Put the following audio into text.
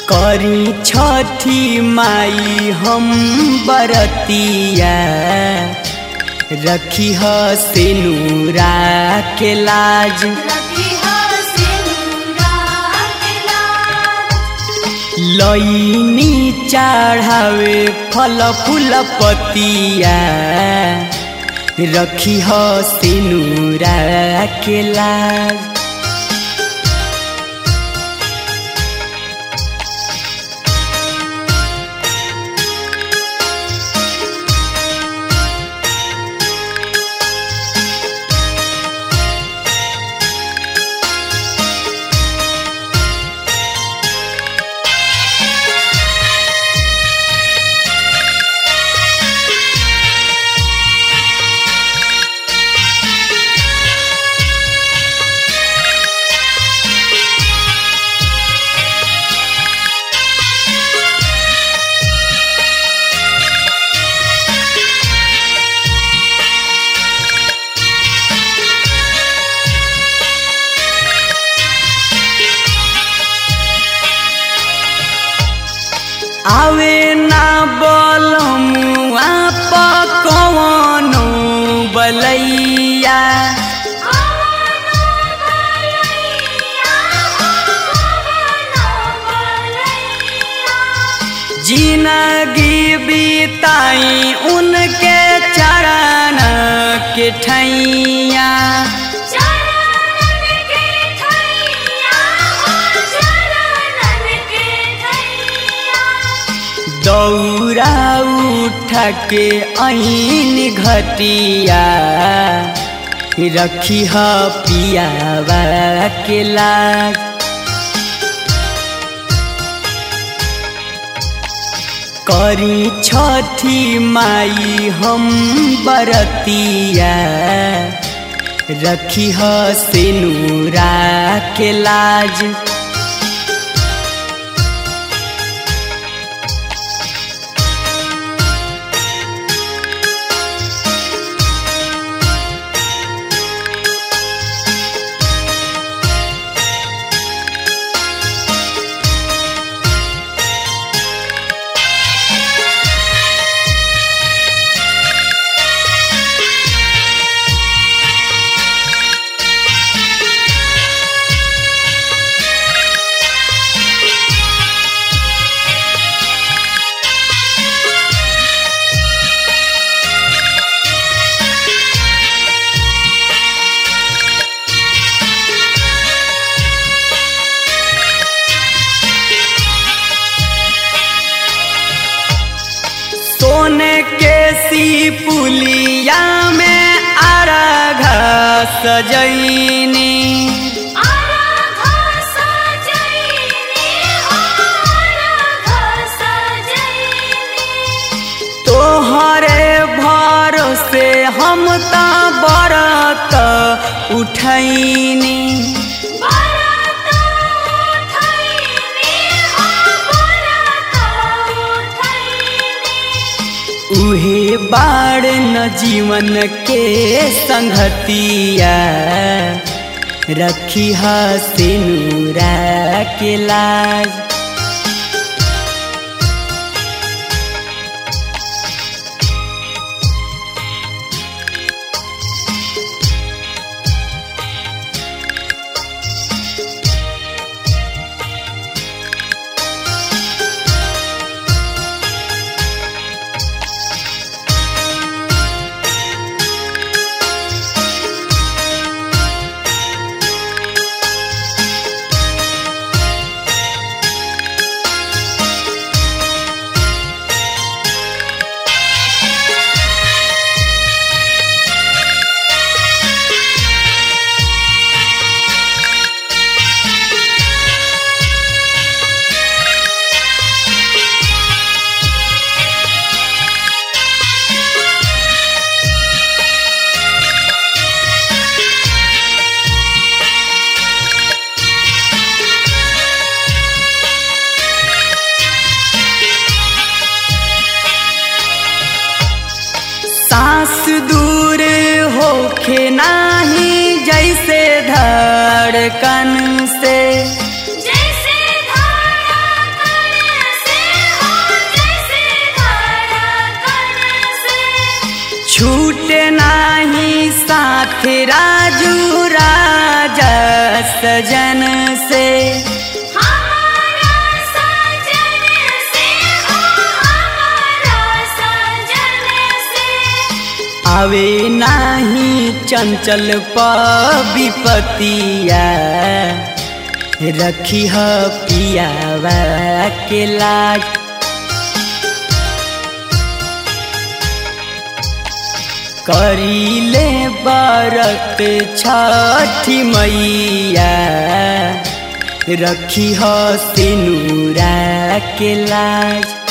करी छठी माई हम बरतिया रखी ह से नूरा के लाज लईनी चढ़ावे फल फूल पतिया रखी ह से नूरा के लाज आवे ना बोलमुआ पकवनो बलैया जिंदगी बीताई उनके चरण के ठैया दौरा उठ के ऐन घटिया रखी ह पियावा के लाज करी छठी माई हम बरतिया रखी ह से नूरा के लाज सोने के सी पुलिया में अरघ सजैनी तोहरे भरोसे हम त बरत उठैनी उहे बाड़ न जीवन के संगतिया रखी ह से नूरा के लाज सांस दूर होखे नाही जैसे धड़कन से जैसे धड़कन आवे नाही चंचल विपतिया रखी ह पियावा के लाज करीले बरत छठी मैया रखी ह सिनुरा के लाज